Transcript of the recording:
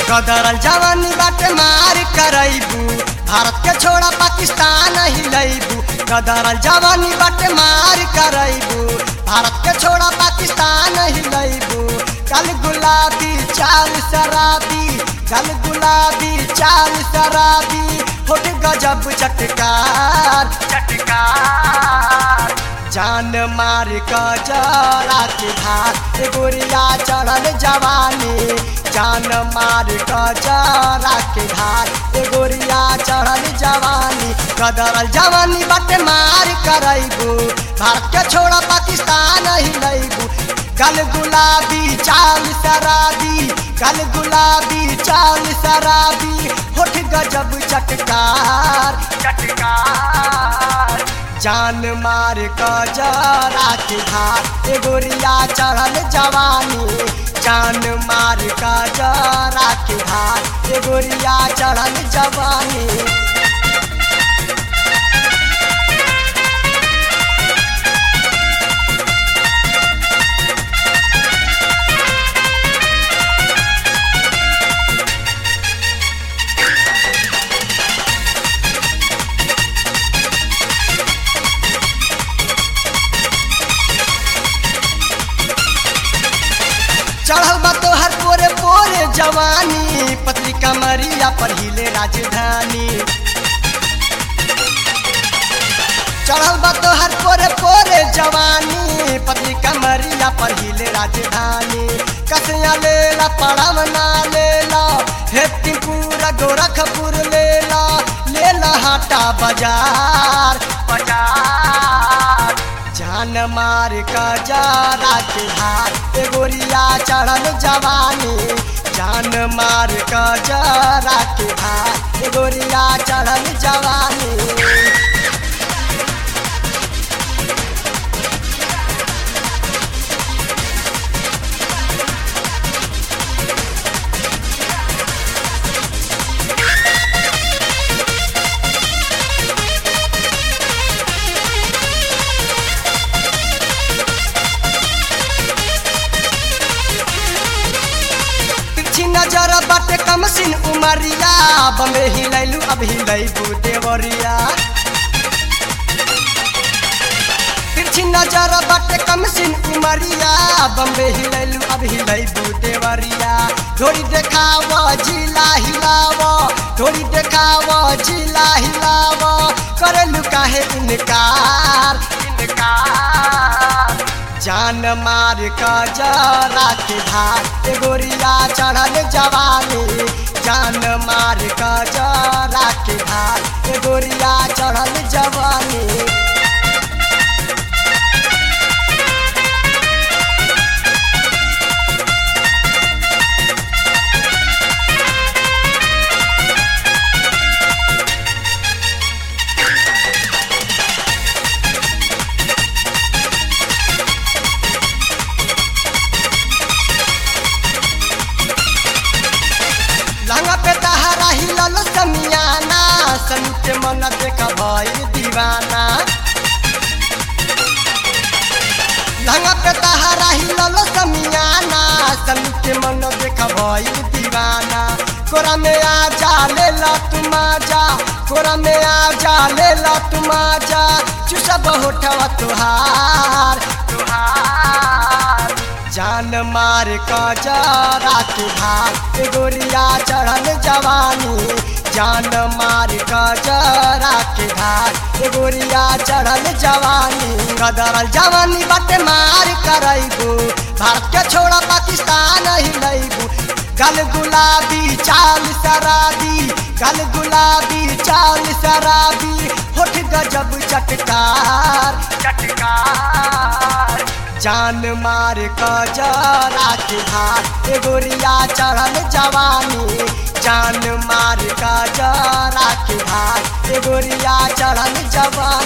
कदरल जवानी बाटे मार करैबू भारत के छोड़ा पाकिस्तान हिलैबू कदरल जवानी बाटे मार करैबू भारत के छोड़ा पाकिस्तान हिलैबू कल गुलाबी चाल शराबी कल गुलाबी चाल शराबी होट गजब चटकार चटकार जान मार कजरा के धार ए गोरिया चढ़ल जवानी जान मार कजरा के धार ए गोरिया चढ़ल जवानी कदरल जवानी बटे मार करैबू भारत के छोड़ा पाकिस्तान हिलैबू गल गुलाबी चाल शराबी गल गुलाबी चाल शराबी होठ गजब चटकार चटकार जान मार कजरा के धार ए गोरिया चढ़ल जवानी जान मार कजरा के धार ए गोरिया चढ़ल जवानी चढ़ल बा तोहर पोरे पोरे जवानी पतली कमरिया पर हिले राजधानी चढ़ल बा तोहर पोरे पोरे जवानी पतली कमरिया पर हिले राजधानी कसया लेला पड़ावना लेला हेतिपुरा गोरखपुर लेला लेला हाटा बाजार बाजार जान मार कजरा के हाथ ए गोरिया चढ़ल जवानी जान मार कजरा के हाथ ए गोरिया चढ़ल जवानी तिरछी नजर बाटे कमसिन उमरिया बम्बे हिलैलू अब हिलैबू देवरिया तिरछी नजर बाटे कमसिन उमरिया बम्बे हिलैलू अब हिलैबू देवरिया थोड़ी देखाव जिला हिलाव थोड़ी देखाव जिला हिलाव करेलू काहे इनकार इनकार जान मार कजरा के धार ए गोरिया चढ़ल जवानी जान मार कजरा के धार ए गोरिया चढ़ल जवानी लंगा पे तहरा हिलल समियाना सनु के मन देख भइल दीवाना लंगा पे तहरा हिलल समियाना सनु के मन देख भइल दीवाना कोरा में आ जा ले ला तुम जा कोरा में आ जा ले ला तुम जा चुसब होठवा तुहार तुहार जान मार कजरा के भार ए गोरिया चढ़ल जवानी जान मार कजरा के भार ए गोरिया चढ़ल जवानी कदरल जवानी बटे मार करैबू भारत के छोड़ा पाकिस्तान हिलैबू गल गुलाबी चाल शराबी गल गुलाबी चाल शराबी होठ गजब चटकार चटकार जान मार कजरा के धार ए गोरिया चढ़ल जवानी जान मार कजरा के धार ए गोरिया चढ़ल जवानी